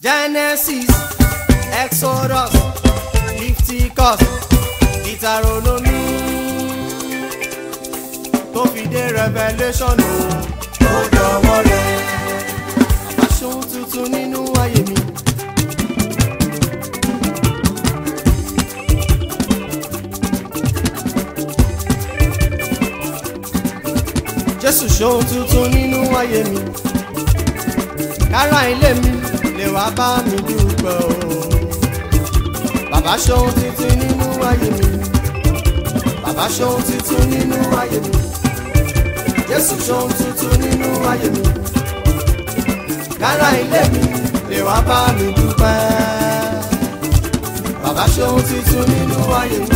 Genesis, Exodus, Leviticus, Deuteronomy, tó fi dé Revelation o, ó dọ̀wọ́ rẹ̀. Aṣọ tuntun nínú ayé mi. Jésù ṣohun tuntun nínú ayé mi. Kára ilé mi lè wá bá mi dúpẹ́ o. Bàbá ṣohun tuntun nínú ayé mi. Bàbá ṣohun tuntun nínú ayé mi. Jésù ṣohun tuntun nínú ayé mi. Kára ilé mi lè wá bá mi dúpẹ́. Bàbá ṣohun tuntun nínú ayé mi.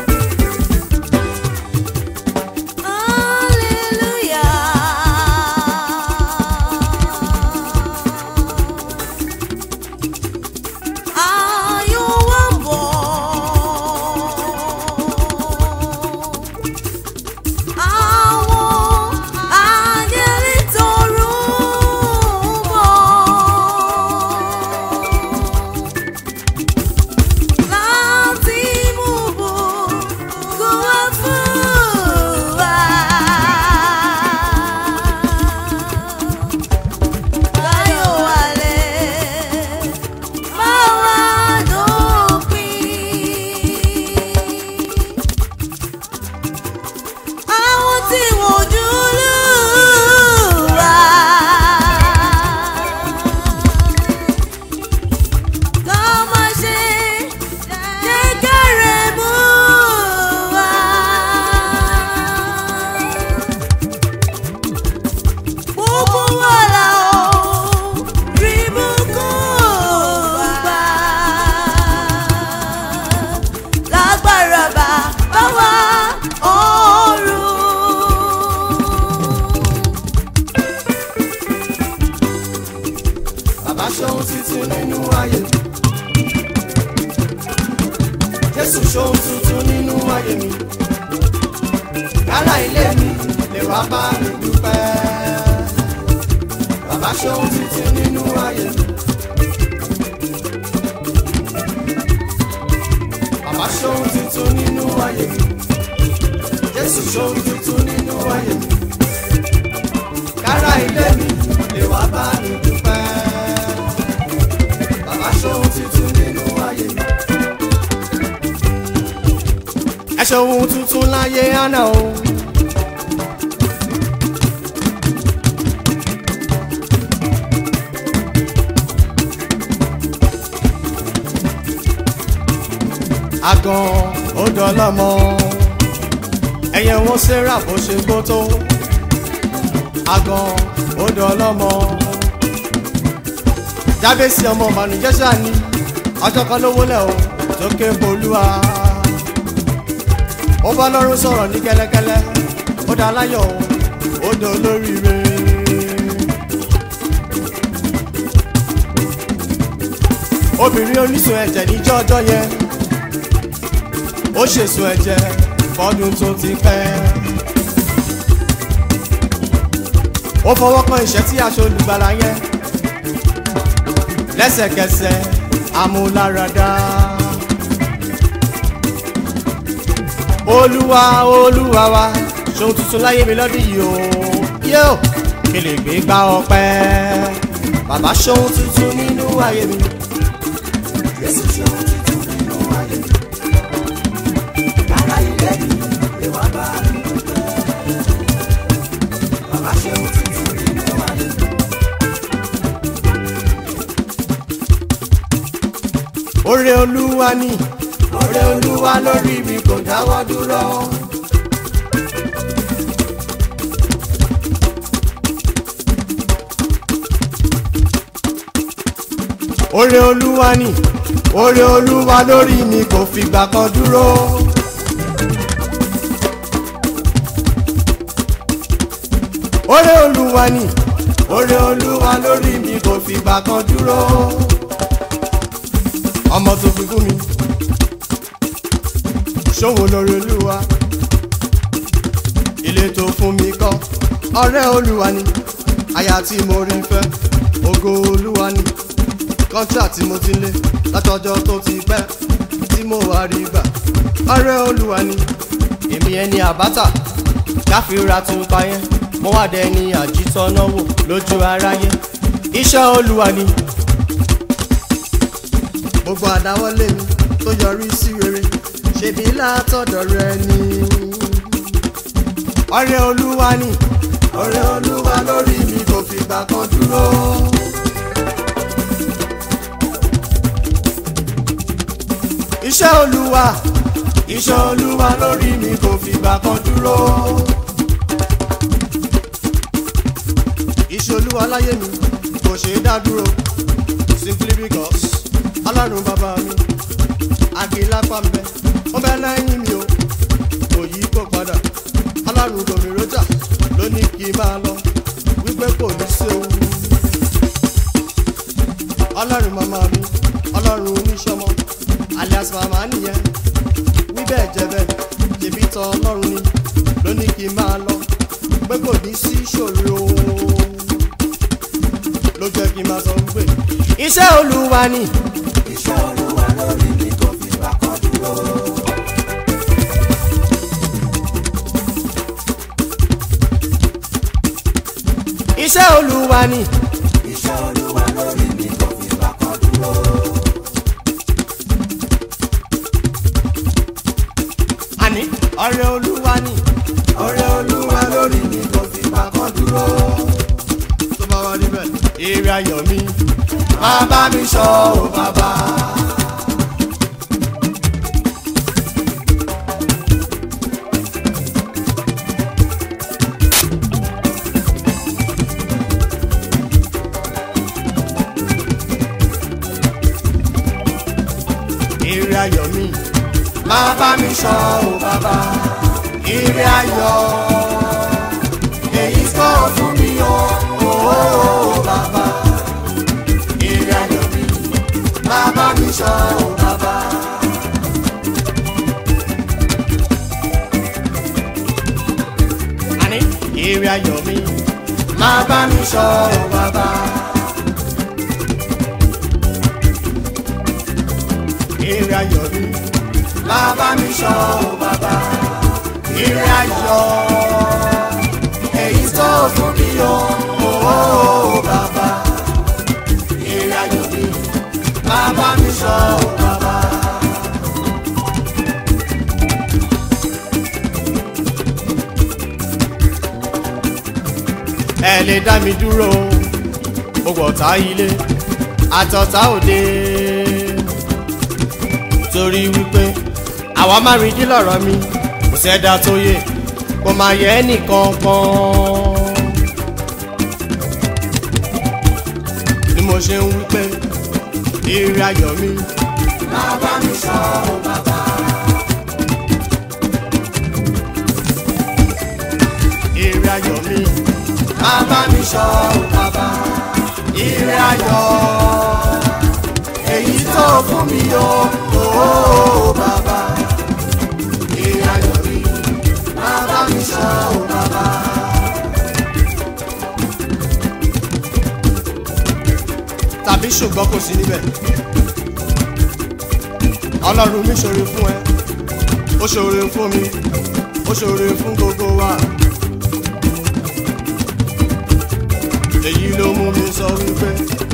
Bàbá ṣohun tuntun nínú ayé mi. Jésù ṣohun tuntun nínú ayé mi. Kálá ilé mi lè wá bá mi dúpẹ́. Bàbá ṣohun tuntun nínú ayé mi. Bàbá ṣohun tuntun nínú ayé mi. Jésù ṣohun tuntun nínú ayé mi. Kálá ilé mi lè wá bá mi dúpẹ́. Bàbá ṣohun tuntun nínú ayé mi. Ẹ ṣohun tuntun láyé àná o. Àgàn ó dọlọ́mọ. Ẹyẹ wọn ṣẹ́ra bó ṣe gbó tó. Àgàn ó dọlọ́mọ jábèsì ọmọ mànújẹ́ sani ọjọ́ kan ló wọlé o tó ké bolúwa. ó bá lọ́rùn sọ̀rọ̀ ní kẹ́lẹ́kẹ́lẹ́ ó dá láyọ̀ ó dá olóríire. obìnrin oníṣun ẹ̀jẹ̀ níjọ́ ọjọ́ yẹn ó ṣèṣun ẹ̀jẹ̀ fọ́dún tó ti pẹ́. ó fọwọ́ kan ìṣẹ́ tí aṣọ olùgbàlà yẹn lẹ́sẹ̀kẹsẹ̀ amúláradá. olúwa olúwa wa ṣohun tuntun láyé mi lọ́dún yìí o yóò kí lè gbé gbá ọpẹ́ bàbá ṣohun tuntun nínú ayé mi. Jésù ṣohun tuntun nínú ayé mi. Ara ilé mi lè wá bá mi dúpẹ́. Bàbá ṣohun tuntun nínú ayé mi. Oore olúwa ni oore olúwa lórí mi kò dáwọ́ dúró. Oore olúwa ni oore olúwa lórí mi kò fìgbà kan dúró. Oore olúwa ni oore olúwa lórí mi kò fìgbà kan dúró ọmọ tó fi fún mi ṣòwò lórí olúwa ilé tó fún mi kọ́ ọ̀rẹ́ olúwa ni aya tí mo rí fẹ́ ògo olúwa ni contract tí mo ti lé látọjọ́ tó ti pẹ́ tí mo wá rí gbà ọ̀rẹ́ olúwa ni èmi ẹni àbátà káfíńra tún pa yẹn mo wá dẹni àjítọ́nà wò lójú aráyé iṣẹ́ olúwa ni gbogbo àdáwọ́lé mi tó yọrí sí rere ṣebí látọ̀dọ̀ rẹ ni ọ̀rẹ́ olúwa ni ọ̀rẹ́ olúwa lórí mi kò fìgbà kan dúró. iṣẹ́ olúwa iṣẹ́ olúwa lórí mi kò fìgbà kan dúró. iṣẹ́ olúwa láyé mi kò ṣe é dá dúró simply because ọlọ́run bàbá mi àgìlápá ń bẹ ó bẹ lẹ́yìn mi o kò yí kó padà ọlọ́run gòmí rojà ló ní kí n máa lọ wípé kò ní séwu. ọlọ́run màmá mi ọlọ́run oníṣọ́mọ alias màmá nìyẹn wí bẹ́ẹ̀ jẹ́ bẹ́ẹ̀ ṣèbí tán ọlọ́run ni ló ní kí n máa lọ pé kò ní sí ìṣòro ló jẹ́ kí n máa sọ wípé iṣẹ́ olúwa ni. iṣẹ́ olúwa lórí mi kò fìgbà kan dúró. iṣẹ́ olúwa ni. iṣẹ́ olúwa lórí mi kò fìgbà kan dúró. àní ọ̀rẹ́ olúwa ni. ọ̀rẹ́ olúwa lórí mi kò fìgbà kan dúró. tó bá wá níbẹ̀ èrè ayọ̀ mi. máa bá mi sọ ọ́ bàbá. èrè ayọ̀ mi. máa bá mi sọ ọ́ bàbá. ire ayọ̀ èyí tó fún mi o ooo bàbá. ire ayọ̀ mi máa bá mi sọ ọ́ bàbá. àní èrè ayọ̀ mi. máa bá mi sọ ọ́ bàbá. èrè ayọ̀ mi. máa bá mi sọ ọ́ bàbá. ire ayọ̀ èyí tó fún mi o ooo bàbá. ire ayọ̀ mi máa bá mi sọ ọ́ bàbá. ẹ lè dá mi dúró gbogbo ọ̀tá ilé àtọ̀tá òde torí wípé àwa má rí dí lọ́rọ̀ mi kò sẹ́dá tó yẹ kò máa yẹ ẹnìkan kan ni mo ṣe ń wípé èrè ayọ̀ mi máa bá mi sọ ọ́ bàbá. èrè ayọ̀ mi máa bá mi sọ ọ́ bàbá. ire ayọ̀ èyí tó fún mi o ooo bàbá. ire ayọ̀ mi máa bá mi sọ ọ́ bàbá. tàbí ṣùgbọ́n kò sí níbẹ̀ ọlọ́run mi ṣòro fún ẹ ó ṣòro fún mi ó ṣòro fún gbogbo wa èyí ló mú mi sọ wípé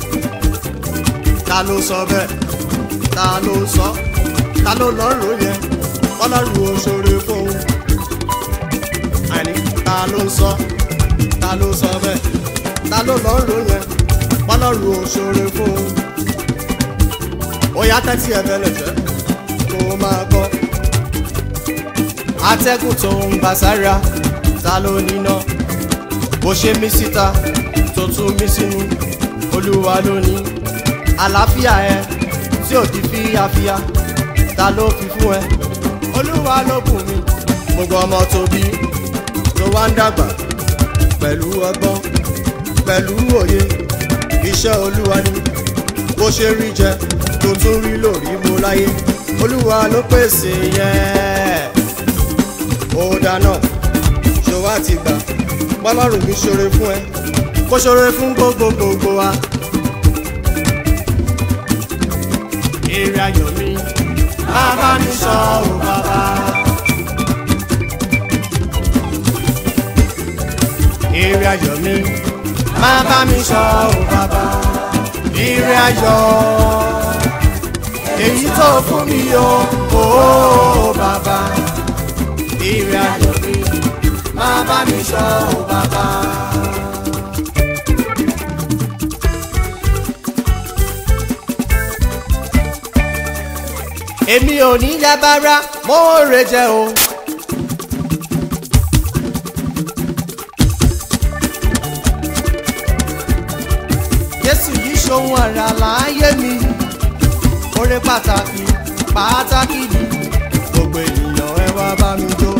ta ló sọ bẹ́ẹ̀ ta ló sọ ta ló lọ́rùn yẹn ọlọ́run ò ṣòro fún un àní ta ló sọ ta ló sọ bẹ́ẹ̀ ta ló lọ́rùn yẹn ọlọ́run ò ṣòro fún un ó yá tẹ́tí ẹ bẹ́lẹ̀ jẹ́ kó o máa gbọ́ atẹ́gùn tó ń gbà sára ta ló níná bó ṣe mí síta tó tún mí sínú olúwa ló ní àlàáfíà ẹ tí ò di fíyàfíyà ta ló fi fún ẹ olúwa ló bùn mí gbogbo ọmọ tó bí tó wá ń dàgbà pẹ̀lú ọgbọ́n pẹ̀lú òye iṣẹ́ olúwa ni bó ṣe rí jẹ tó tún rí lórí mo láyé olúwa ló pèsè yẹn ó dáná ṣó wá ti gbà bọ́lọ́run mi ṣoore fún ẹ kó ṣoore fún gbogbo gbogbo wa èrè ayọ̀ mi máa bá mi sọ ò bàbá. èrè ayọ̀ mi máa bá mi sọ ò bàbá. èrè ayọ̀ èyí tó fún mi o ò bàbá. èrè ayọ̀ mi máa bá mi sọ ò bàbá. èmi ò ní yabara mo rè jẹ o. jésù yìí ṣohun àrà láàyè mi oore pàtàkì pàtàkì ni gbogbo ènìyàn ẹ wá bá mi jó.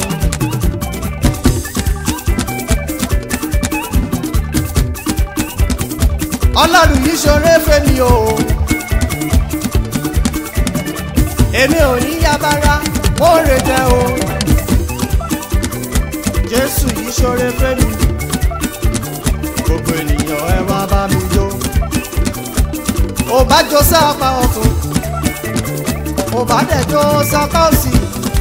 ọlọ́run yìí ṣoore fẹ́mi o. èmi ò ní yabara mo rè jẹ o. jésù yìí ṣoore fẹ́mi gbogbo ènìyàn ẹ wá bá mi jó. ò bá jó sápá ọ̀tún ò bá dẹ̀ jó sápá òsì.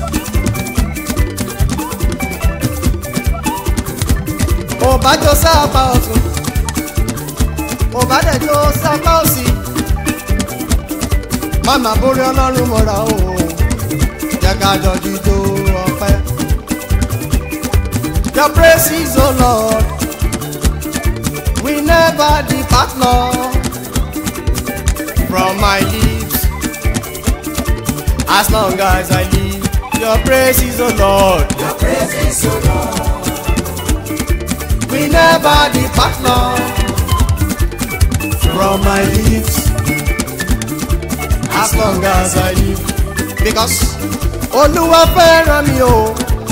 ò bá jó sápá ọ̀tún ò bá dẹ̀ jó sápá òsì. mama borí ọlọ́run mọ́ra o jẹ́ ká jọ jíjó ọpẹ́. your praise o lord we never depart lord from my lips as long as i live your praise is o lord Your praises, O Lord. we never depart lord from my lips as long as i live because olúwa fẹ́ràn mi o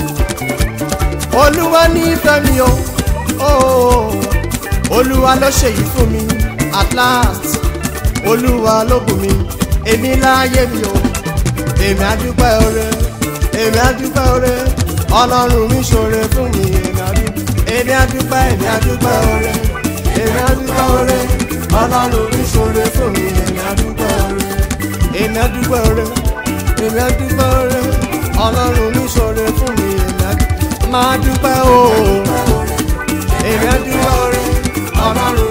olúwa nífẹ̀ẹ́ mi o oh, olúwa ló ṣe yìí fún mi at last olúwa ló bù mí èmi láyé mi o èmi àdúpẹ́ oore èmi àdúpẹ́ oore ọlọ́run mi ṣoore fún mi èmi àdúpẹ́ èmi àdúpẹ́ èmi àdúpẹ́ oore èmi àdúpẹ́ oore ọlọ́run mi ṣoore fún mi èmi àdúpẹ́ oore èmi àdúpẹ́ oore èmi àdúpẹ́ oore ọlọ́run mi ṣoore fún mi èmi àdúpẹ́ máa dúpẹ́ o èmi àdúpẹ́ oore ọlọ́run